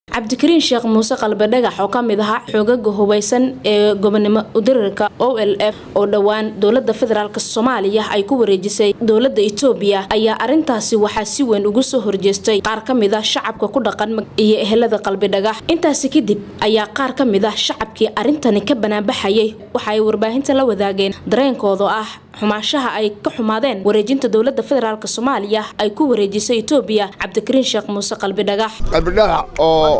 cabdikariin sheekh muuse qalbe dhagax oo ka mid ahaa xoogaga hubeysan ee gobonimo udirirka o l f oo dhowaan dowlada federaalk soomaaliya ay ku wareejisay dowlada itoobiya ayaa arintaasi waxaa si weyn ugu soo horjeestay qaar ka mid ah shacabka ku dhaqan iyo ehelada qalbi dhagax intaasi kadib ayaa qaar ka mid ah shacabkii arintani ka banaanbaxayay waxa ay warbaahinta la wadaageen dareenkooda ah xumaashaha ay ka xumaadeen wareejinta dowlada federaalk soomaaliya ay ku wareejisay itoobiya cabdikariin sheekh muuse qalbi dhagax qalbidhagax oo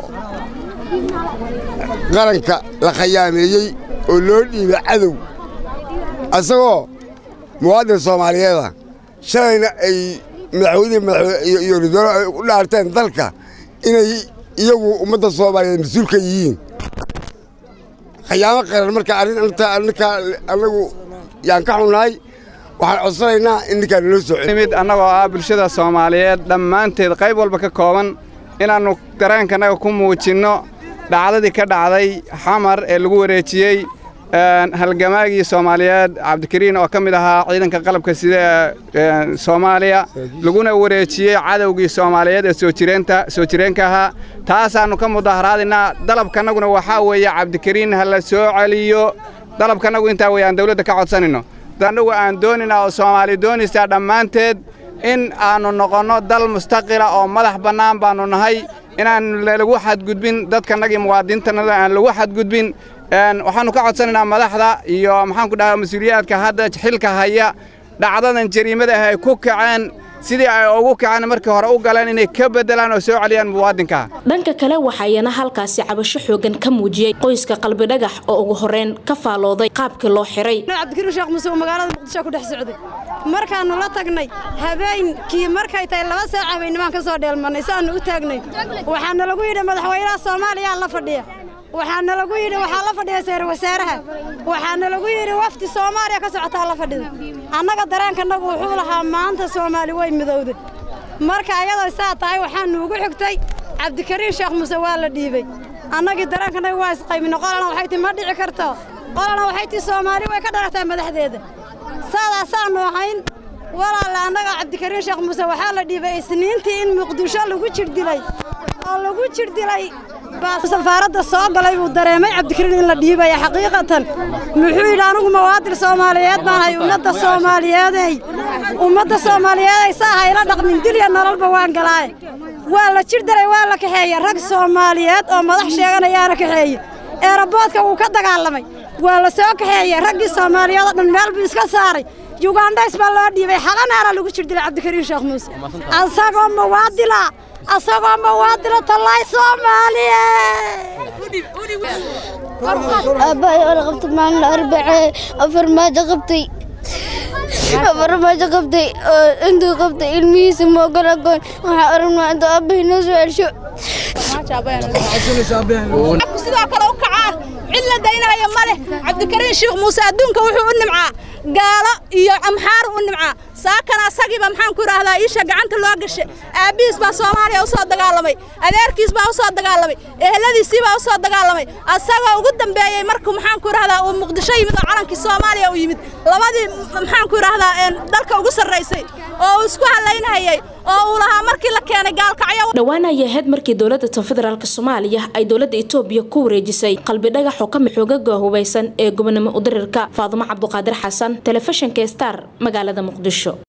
qaranka la khayaameeyey oo loo dhiibay cadow asagoo muwaadin soomaaliyeeda shalayna ay madaxweynihii iyo ridoolo ay u dhaarteen dalka inay iyagu ummadda soomaaliyeed mas-uulka yihiin khayaamo qaran marka arrintaa ninkaa annagu yaan ka xunnahay waxaan codsanaynaa in ninkaa naloo soo mid annagoo ah bulshada soomaaliyeed dhammaanteed qayb walba ka kooban inaannu dareenkanaga ku muujinno dhacdadii ka dhacday xamar ee lagu wareejiyey halgamaagii soomaaliyeed cabdikariin oo ka mid ahaa ciidanka qalabka sida ee soomaaliya laguna wareejiyey cadowgii soomaaliyeed ee soo jireenka ahaa taasaannu ka mudaharaadinaa dalabkanaguna waxaa weeye cabdikariin ha la soo celiyo dalabkannagu intaa weeye aan dawladda ka codsanayno annagu aan dooninaa oo soomaali doonaysaa dhammaanteed in aannu noqonno dal mustaqila oo madax bannaan baannu nahay inaan lagu xadgudbin dadkanagii muwaadiniintanada aan lagu xadgudbin waxaannu ka codsanaynaa madaxda iyo maxaanku dhahaa mas-uuliyaadka hadda xilka haya dhacdadan jariimada ah ay ku kaceen sidii ay ugu kaceen markii hore u galeen inay ka beddelaan oo soo celiyaan muwaadinka dhanka kale waxaayana halkaasi cabasho xoogan ka muujiyey qoyska qalbi dhagax oo ugu horreyn ka faalooday qaabkii loo xiray cabdikariin sheekh muuse oo magaalada muqdisho ku dhex socday markaannu la tagnay habeenkii markay tahay laba saac habeennimaan ka soo dheelmannay saannu u taagnay waxaana lagu yidhi madaxweynaha soomaaliyaa la fadhiya waxaana lagu yidhi waxaa la fadhiya sayr wasaaraha waxaana lagu yidhi wafdi soomaaliya ka socotaa la fadhida annaga dareenkannagu wuxuu lahaa maanta soomaali way midowday marka ayadoo saa tahay waxaannu ugu xigtay cabdikariin sheekh muuse waa la dhiibey annagii dareenkannagu waa isqaybina qolana waxay tii ma dhici karto qolana waxay tii soomaali way ka dhalataa madaxdeeda saadaasaannu ahayn walaalle annaga cabdikariin sheekh muuse waxaa la dhiibay isniintii in muqdisho lagu jirdilay oo lagu jirdilay safaaradda soo galay buu dareemay cabdikariin in la dhiibaya xaqiiqatan muxuu yidhi anugu mawaadil soomaaliyeed baan hay ummadda soomaaliyeeday ummadda soomaaliyeeday saaha ila dhaqmin dilya nololba waan galaaye waa la jir daray waa la kaxeeye rag soomaaliyeed oo madax sheeganayaana kaxeeye eeraboodka wuu ka dagaalamay waa la soo kaxeeye raggii soomaaliyeed oo dhan meel buu iska saaray yugandhays baa loo dhiibay xalanaana lagu jir dilay cabdikariin sheekh muuse asagoo mawaadila asagoo mawaadila tallaay soomaaliye aabbahay oona qabtay maalin arbacee afar maajo qabtay afar maajo qabtay oo intuu qabtay ilmihiisa ma ogola goon waxaa aragnaa intuu aabbahay noo soo celsho sidoo kale u kacaa cid la daynaayo ma leh cabdikariin sheekh muuse adduunka wuxuu u nimcaa gaalo iyo amxaar u nimcaa saakana asagiiba maxaan ku idhaahdaa iisha gacanta loo gashay aabbihiis baa soomaaliya u soo dagaalamay adeerkiis baa u soo dagaalamay eheladiisii baa u soo dagaalamay asagoo ugu dambeeyey markuu maxaan ku idhahdaa uu muqdisho yimid oo calankii soomaaliya u yimid labadii maxaan ku idhaahdaa dalka ugu sarraysay oo uu isku halaynhayay oo uu lahaa markii la keenay gaalkacyo dhowaan ayay ahayd markii dowladda tan federaalk soomaaliya ay dowladda itoobiya ku wareejisay qalbi dhagax oo ka mid xoogaga hubeysan ee gobonimo udirirka faadumo cabduqaadir xasan telefishinka star magaalada muqdisho